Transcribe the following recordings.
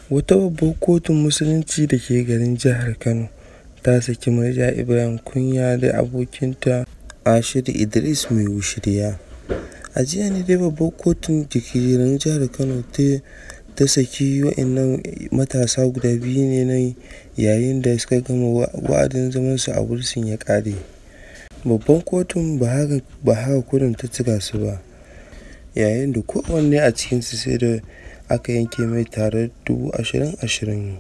Wata babbar kotun musulunci da ke garin jihar Kano ta saki Murja Ibrahim Kunya da abokinta Ashiru Idris mai wushirya. A jiya ne dai babbar kotun da ke garin jihar Kano ta ta saki wa'innan matasa guda biyu ne nan yayin da suka gama wa'adin zamansu a bursin ya ƙare. Babbar kotun ba haka ba haka kurin ta cika su ba yayin da kowanne a cikinsu sai da aka yanke mai tarar dubu ashirin ashirin.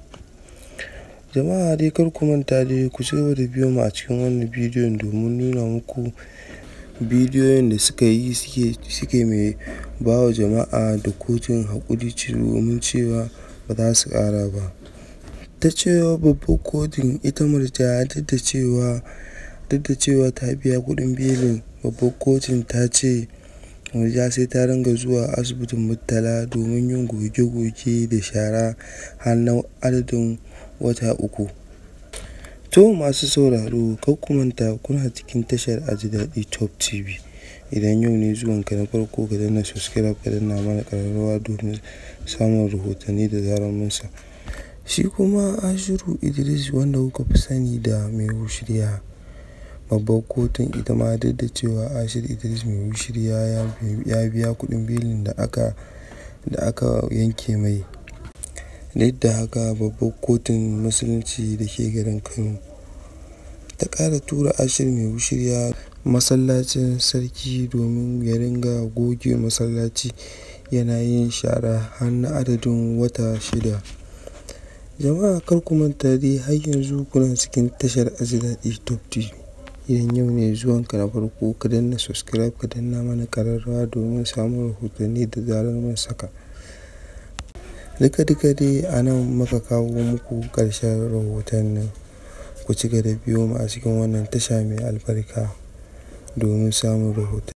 Jama'a dai kar ku manta dai ku ci gaba da biyo mu a cikin wannan bidiyon domin nuna muku bidiyoyin da suka yi suke suke mai ba wa jama'a da kotun haƙuri domin cewa ba za su ƙara ba. Ta cewa babbar kotun ita Murja duk da cewa duk da cewa ta biya kuɗin belin babbar kotun ta ce Murja sai ta ringa zuwa asibitin Murtala domin yin goge goge da shara har na adadin wata uku. To masu sauraro kar ku manta kuna cikin tashar Aji Daɗi Top TV. Idan yau ne zuwanka na farko ka danna subscribe ka danna mana ƙararrawa domin samun rahotanni da zarar mun sa. Shi kuma Ashiru Idris wanda kuka fi sani da mai wushirya. Babbar kotun ita ma duk da cewa Ashiru Idris mai wushirya ya biya kuɗin belin da aka da aka yanke mai. Duk da haka babbar kotun musulunci da ke garin Kano ta ƙara tura Ashiru mai wushirya masallacin sarki domin ya ringa goge masallaci yana yin shara har na adadin wata shida. Jama'a kar ku manta dai har yanzu kuna cikin tashar Aji Daɗi Top TV. Idan yau ne zuwanka na farko ka danna subscribe ka danna mana ƙararrawa domin samun rahotanni da zarar mun saka. Duka duka dai a nan muka kawo muku ƙarshen rahotannin. Ku ci gaba da biyo mu a cikin wannan tasha mai albarka domin samun rahotanni.